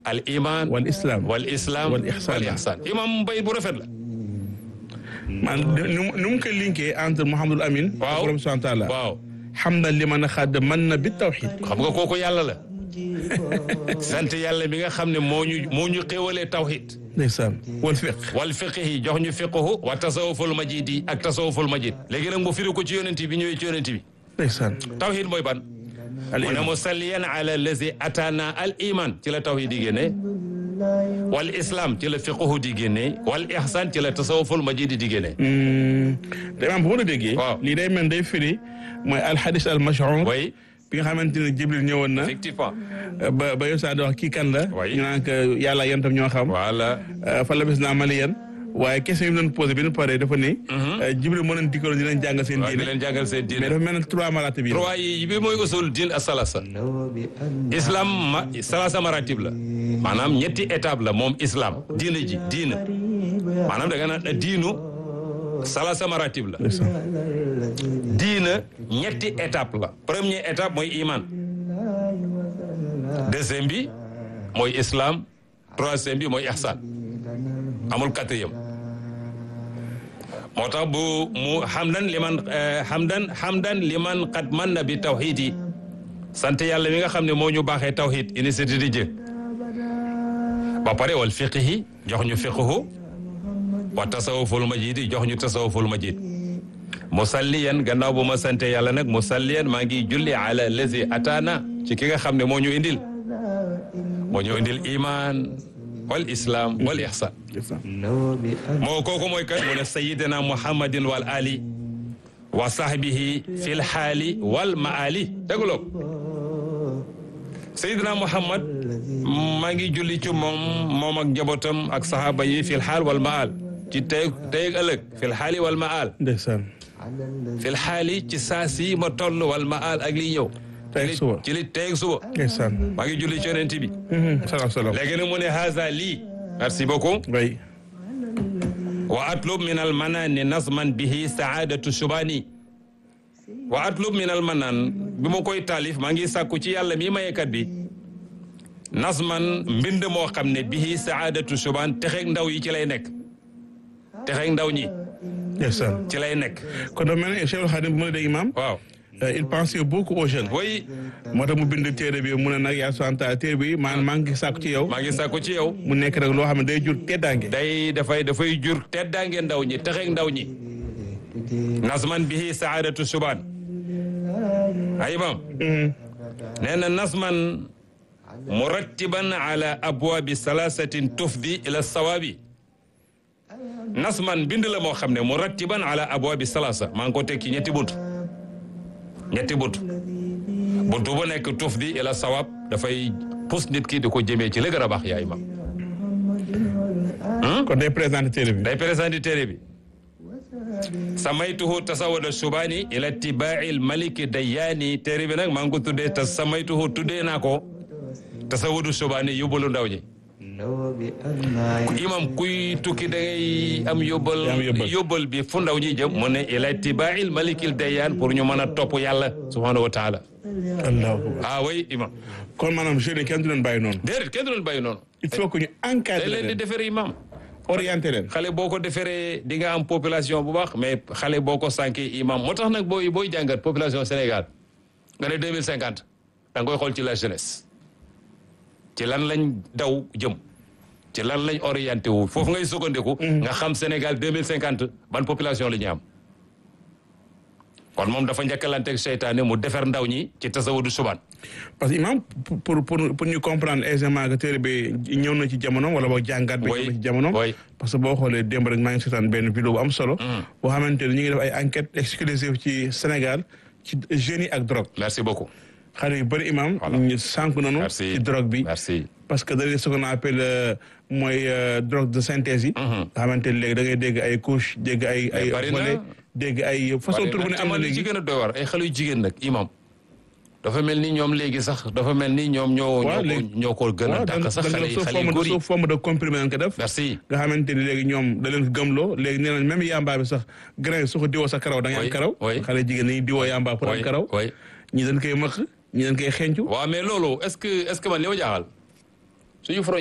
al iman wal islam wal islam wal ihsan. wal ihsan imam bay bu rafet la man nu nu mu ko linkee entre Mouhamadul Amin. Waaw. borom subhanahu wa taala. waaw hamdan liman xadd man na bi tawxid. xam nga kooku yàlla la sant yàlla mi nga xam ne moo ñu moo ñu xéwalee tawhid ndeysaan wal fiq. wal fiqhi jox ñu fiqhu wa tasawuful majid yi ak tasawuful majid léegi nag mu firi ko ci yonent bi ñëwee ci yonent bi ndeysaan. tawhid mooy ban al mu ne iman musalliyan ala allazi atana al iman ci la tawhid di génnee wal islam ci la fiqhu di génnee wal ihsan ci la tasawuful majid di génnee te imaam bu ma la déggee. Waaw. lii day mel day firi mooy alxadis al mashhur. way bi nga xamante ne Jibril ñëwoon na. effectivement ba ba yow saa di wax kii kan la. Oui. ñu naan que yàlla yan tam ñoo xam. voilà fa la bés naa maliyan waaye question yi mu doon posé bi ñu paree dafa ni. Jibril moo leen dikkaloon di leen jàngal seen waaw di diine. leen jàngal seen mais diine dafa mel ne trois maratib yi. trois yi bi mooy usul din asalasa islam ma salasa maratib la maanaam ñetti étape la moom islam diina ji diina maanaam da nga naan diinu salasa maratib la diina ñetti étape la première étape mooy iman deuxième bi mooy islam troisième bi mooy ihsan amul quatrième moo tax bu mu hamdan liman eh, hamdan hamdan liman qad man na bi tawhid yi sant yàlla mi nga xam ne moo ñu baaxee tawhid initiative di jë ba pare wal fiqhi jox ñu fiqhu wa tasawuful majid yi jox ñu tasawuful majid musalliyan gannaaw bu ma sante yàlla nag musalliyan maa ngi julli ala lazi ataana ci ki nga xam ne moo ñu indil moo ñu indil iman wal islam wal ihsan moo kooku mooy kan mu ne sayidina muhammadin wal ali wa sahbihi fil xaali wal maali déguloo sayidina muhammad maa ngi julli ci moom moom ak njabootam ak sahaba yi fil xaal wal maal ci tey tey ak ëllëg fil xaali wal maal ndeysaan. fil xaali ci saa si ma toll wal maal ak liy ñëw Tey ak suba. ci li tey ak suba ndeysaan. maa ngi julli ci yonent bi salaam salaam. léegi nag mu ne haza lii merci beaucoup oui. wa atlub min al manani nazman bihi saadatu shubani wa atlub min al manan bi ma koy taalif maa ngi sàkku ci yàlla mi mayekat bi nazman mbind moo xam ne bihi saadatu shuban texeeg ndaw yi ci lay nekk texeeg ndaw ñi ndeysaan. ci lay nekk kon dafa mel ne Cheikh Khadim bu ma la dégg imaam. waaw euh, il pensait beaucoup aux jeunes. way moo tax mu bind téere bi mu ne nag yaa santa téere bi man maa ngi sàkku ci yow. maa ngi sàkku ci yow mu nekk rek loo xam ne day jur teddaange. day dafay dafay jur teddaange ndaw ñi texeeg ndaw ñi nazman bihi saadatu shuban ay imam nee na nasman murattiban ala abwaabi salasatin tufdi ila sawaabi nasman bind la moo xam ne murattiban ala abwaabi salasa maa ngi ko teg ci ñetti bunt ñetti bunt bunt bu nekk tufdi ila sawaab dafay pus nit ki di ko jëmee ci la gën a baax yaa imam kon day présenté téere bi. day présenté téere bi samaytuhu tasawada subaani ila tibaai maliki dayyaani téere bi nag maa ngi ko tuddee te samaytuhu tuddee naa ko tasawadu subaani yóbbalu ndaw ñi ku imam kuy tukki da ngay am yóbbal Am yóbbal. yóbbal bi fu ndaw ñi jëm mu ne ila tibaai malikil dayyaan pour ñu mën a topp yàlla subhanahu wa taala allahu akbar. ah oui imam kon maanaam jeunes yi kenn du leen bàyyi noonu. déedéet kenn du leen bàyyi noonu il faut que ñu dañ encadrer leen di leen defere imam orienter leen. xale boo ko deferee di nga am population bu baax mais xale boo ko sànkee imam moo tax nag booy booy jàngat population Sénégal nga ne deux mille cinquante da nga koy xool ci la jeunesse ci lan lañ daw jëm ci lan lañ orienté wu foofu ngay sukkandiku. nga xam Sénégal deux mille cinquante ban population la ñu am. kon moom dafa njëkkalanteeg seytaane mu defer ndaw ñi ci tasawudu subaan parce que imam pour pour pour ñu comprendre aisément que téere bi ñëw na ci jamono wala boog jàngat bi ñëw na ci jamono oui. parce que boo xoolee démb rek maa ngi seetaan benn vidéo bu am solo boo xamante ne ñu ngi def ay enquête exclusive ci Sénégal ci jeunes yi ak drogue merci beaucoup. xale yu bëri imam Voilà. ñu sànk nañu merci ci drogue bi merci. parce que dañuy ce qu'on appelle euh, mooy euh, drogue de synthèse yi nga xamante ne léegi da ngay dégg ay couche dégg ay ay bari na. volet dégg ay façon tur bu ne am na li ci léegi gën a doy war ay xale yu jigéen nag imam dafa mel ni ñoom léegi sax dafa mel ni ñoom ñoo. Waaw, ñoo ko léegi- ñoo ko gën a waaw dàq sax xale yi sous xale yu forme góor de yi. sous forme de comprimé lañ ko def merci. nga xamante ni léegi ñoom da leen ko gëmloo léegi nee nañ même yamba bi sax grain su ko diwoo sa karaw da ngay am Oui, karaw oui. xale jigéen ñi diwoo yamba pour am oui karaw oui. ñi dañ koy mëq ñi dañ koy xencu waaw mais loolu est-ce que est-ce que man li ma jaaxal suñu